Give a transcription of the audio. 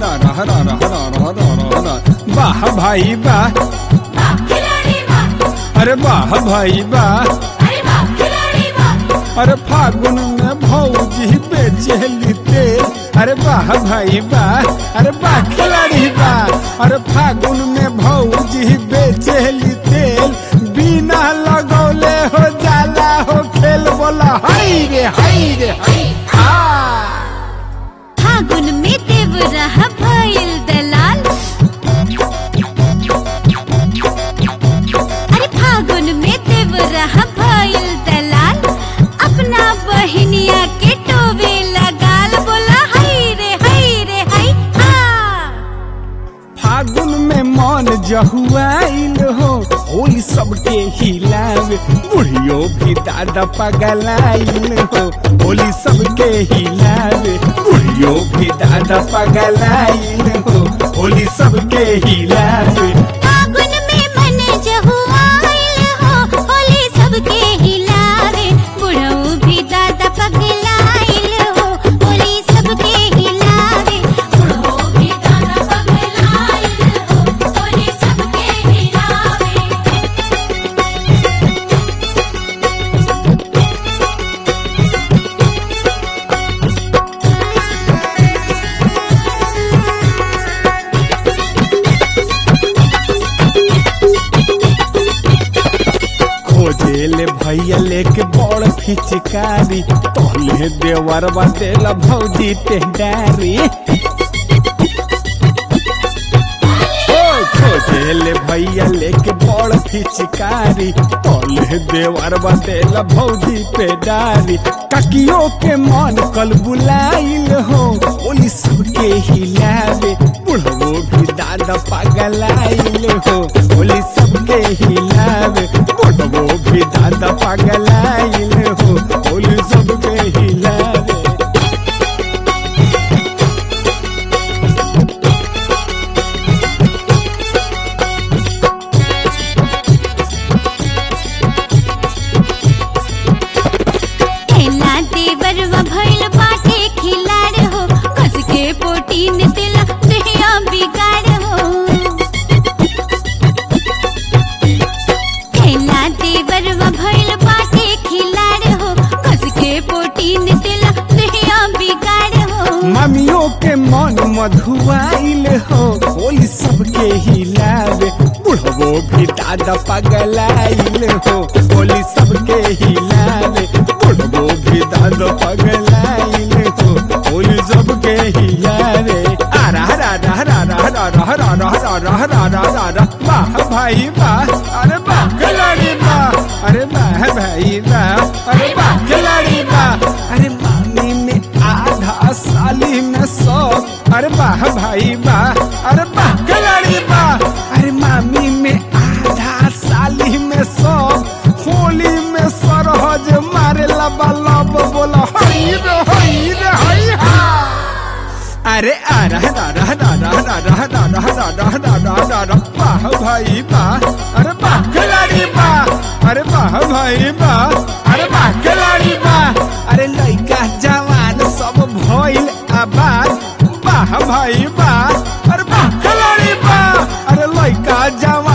वाह भाई वाह वाह खिलाड़ी वाह अरे वाह भाई वाह अरे वाह खिलाड़ी वाह अरे फागुन में भौजी बेचेली तेल अरे वाह भाई वाह अरे वाह खिलाड़ी वाह अरे फागुन में भौजी बेचेली तेल बिना लगौले हो जाला हो खेल बोला हाय रे हाय रे हाय हाँ। फागुन में देव रहा भइल दलाल अरे फागुन में देव रहा भइल दलाल अपना बहनिया के टोवे लगाल बोला हाय रे हाय रे हाय हा फागुन में मन जहुआइल हो होली सबके हिलावे बुढ़ियो भी दादा पगलाइल हो होली सबके हिलावे बुढ़ियो भी दादा पगलाइल हो होली सबके हिलावे फागुन में मन जहुआइल हो होली सबके हिलावे बुढ़ऊ भी दादा पगलाइल हो होली सबके हिलावे बुढ़ऊ भी दादा पगलाइल हो होली सबके हिलावे खोजेले भैया लेके बड़ फिचकारी तोले देवर बतेला भौजी टेंडारी ओए खोजेले भैया लेके बड़ फिचकारी तोले देवर बतेला भौजी पे डारी ककियो के मन कल बुलाइल हो ओली सबके हिलावे बुढ़वो भी दादा पगलाइल हो ओली सबके हिलावे बुढ़वो भी दादा पगलाइल हो ओली सबके हिलावे एला देवरवा भइल बाटे खिलाड़ हो कस के पोटीन दिला देहिया बिगाड़ हो एला देवरवा भइल बाटे खिलाड़ हो कस के पोटीन दिला देहिया बिगाड़ हो ममियों के मन मधुआइल हो होली सबके हिलावे बुढ़वो भी दादा पगलाइल हो होली सबके हिलावे बुढ़वो भी दादा पगलाइल हो होली सबके हिलावे आरा रा रा रा रा रा रा रा रा रा रा रा रा रा रा वाह भाई वाह अरे वाह खिलाड़ी वाह अरे वाह भाई वाह अरे वाह खिलाड़ी वाह अरे मामी में आधा साली में सौ अरे वाह भाई वाह अरे वाह खिलाड़ी वाह अरे मामी में आधा साली में सौ होली में सरहज मारे लबा लब बोला हई रे हई रे हई हा अरे अरे रा रा रा रा रा रा रा रा रा रा रा रा रा रा वाह भाई वाह अरे वाह खिलाड़ी वाह अरे वाह भाई वाह अरे वाह खिलाड़ी वाह अरे लइका जवान सब भइल आबाद वाह भाई वाह अरे वाह खिलाड़ी वाह अरे लइका जवान